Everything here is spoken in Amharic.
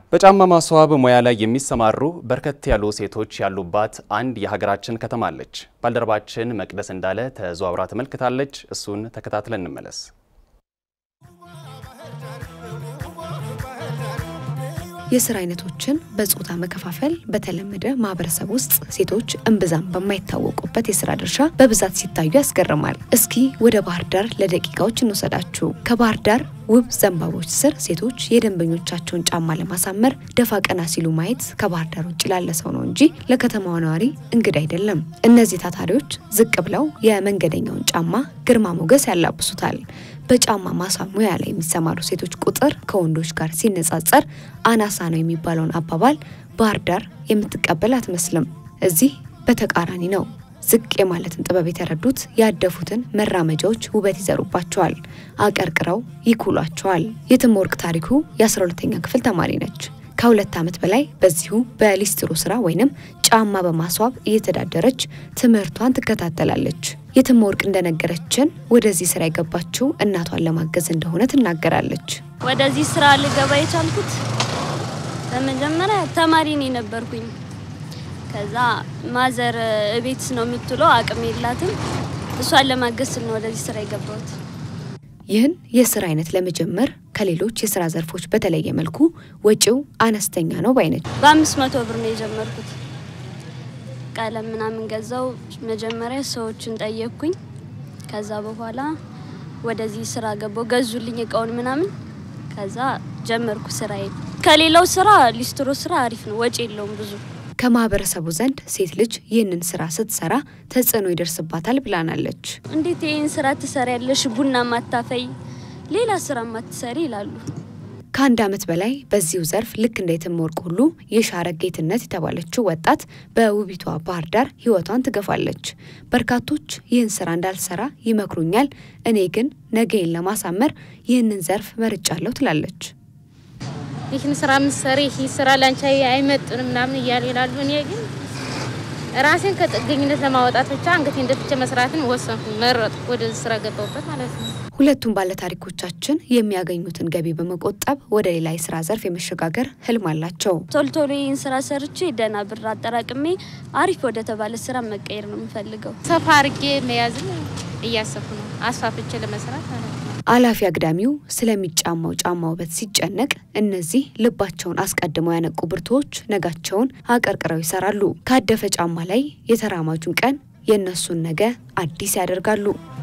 በጫማ ማስዋብ ሙያ ላይ የሚሰማሩ በርከት ያሉ ሴቶች ያሉባት አንድ የሀገራችን ከተማ አለች። ባልደረባችን መቅደስ እንዳለ ተዘዋውራ ተመልክታለች። እሱን ተከታትለን እንመለስ። የስራ አይነቶችን በጾታ መከፋፈል በተለመደ ማህበረሰብ ውስጥ ሴቶች እምብዛም በማይታወቁበት የስራ ድርሻ በብዛት ሲታዩ ያስገርማል። እስኪ ወደ ባህር ዳር ለደቂቃዎች እንወሰዳችሁ። ከባህር ዳር ውብ ዘንባቦች ስር ሴቶች የደንበኞቻቸውን ጫማ ለማሳመር ደፋ ቀና ሲሉ ማየት ከባህር ዳር ውጭ ላለ ሰው ነው እንጂ ለከተማዋ ነዋሪ እንግዳ አይደለም። እነዚህ ታታሪዎች ዝቅ ብለው የመንገደኛውን ጫማ ግርማ ሞገስ ያላብሱታል። በጫማ ማስዋብ ሙያ ላይ የሚሰማሩ ሴቶች ቁጥር ከወንዶች ጋር ሲነጻጸር አናሳ ነው የሚባለውን አባባል ባህር ዳር የምትቀበል አትመስልም። እዚህ በተቃራኒ ነው። ዝቅ የማለትን ጥበብ የተረዱት ያደፉትን መራመጃዎች ውበት ይዘሩባቸዋል፣ አቀርቅረው ይኩሏቸዋል። የትምወርቅ ታሪኩ የ12ተኛ ክፍል ተማሪ ነች። ከሁለት ዓመት በላይ በዚሁ በሊስትሮ ስራ ወይንም ጫማ በማስዋብ እየተዳደረች ትምህርቷን ትከታተላለች። የትምወርቅ እንደነገረችን ወደዚህ ስራ የገባችው እናቷን ለማገዝ እንደሆነ ትናገራለች። ወደዚህ ስራ ልገባ የቻልኩት በመጀመሪያ ተማሪ ነው የነበርኩኝ። ከዛ ማዘር እቤት ነው የምትውለው፣ አቅም የላትም። እሷን ለማገዝ ስል ነው ወደዚህ ስራ የገባሁት። ይህን የስራ አይነት ለመጀመር ከሌሎች የስራ ዘርፎች በተለየ መልኩ ወጪው አነስተኛ ነው ባይነች። በአምስት መቶ ብር ነው የጀመርኩት። ቀለም ምናምን ገዛው። መጀመሪያ ሰዎችን ጠየቅኩኝ። ከዛ በኋላ ወደዚህ ስራ ገባው። ገዙልኝ እቃውን ምናምን። ከዛ ጀመርኩ ስራዬ። ከሌላው ስራ ሊስትሮ ስራ አሪፍ ነው፣ ወጪ የለውም ብዙ ከማህበረሰቡ ዘንድ ሴት ልጅ ይህንን ስራ ስትሰራ ተጽዕኖ ይደርስባታል ብላናለች። እንዴት ይህን ስራ ትሰሪያለሽ? ቡና ማታፈይ፣ ሌላ ስራ ማትሰሪ ይላሉ። ከአንድ ዓመት በላይ በዚሁ ዘርፍ ልክ እንደ የትምወርቅ ሁሉ የሻረ ጌትነት የተባለችው ወጣት በውቢቷ ባህር ዳር ህይወቷን ትገፋለች። በርካቶች ይህን ስራ እንዳልሰራ ይመክሩኛል፣ እኔ ግን ነገዬን ለማሳመር ይህንን ዘርፍ መርጫለሁ ትላለች። ይህን ስራ ምሰሪ ይህ ስራ ላንቺ አይመጥንም ምናምን እያሉ ይላሉ። እኔ ግን ራሴን ከጥገኝነት ለማውጣት ብቻ አንገቴን ደፍቼ መስራትን ወሰንኩ፣ መረጥኩ። ወደዚህ ስራ ገባሁበት ማለት ነው። ሁለቱም ባለታሪኮቻችን የሚያገኙትን ገቢ በመቆጠብ ወደ ሌላ የስራ ዘርፍ የመሸጋገር ህልም አላቸው። ቶሎ ቶሎ ይህን ስራ ሰርቼ ደህና ብር አጠራቅሜ አሪፍ ወደ ተባለ ስራ መቀየር ነው የምፈልገው። ሰፋ አርጌ መያዝን እያሰብኩ ነው፣ አስፋፍቼ ለመስራት ማለት ነው። አላፊ አግዳሚው ስለሚጫማው ጫማ ውበት ሲጨነቅ እነዚህ ልባቸውን አስቀድመው ያነቁ ብርቱዎች ነጋቸውን አቀርቅረው ይሰራሉ። ካደፈ ጫማ ላይ የተራማጁን ቀን የእነሱን ነገ አዲስ ያደርጋሉ።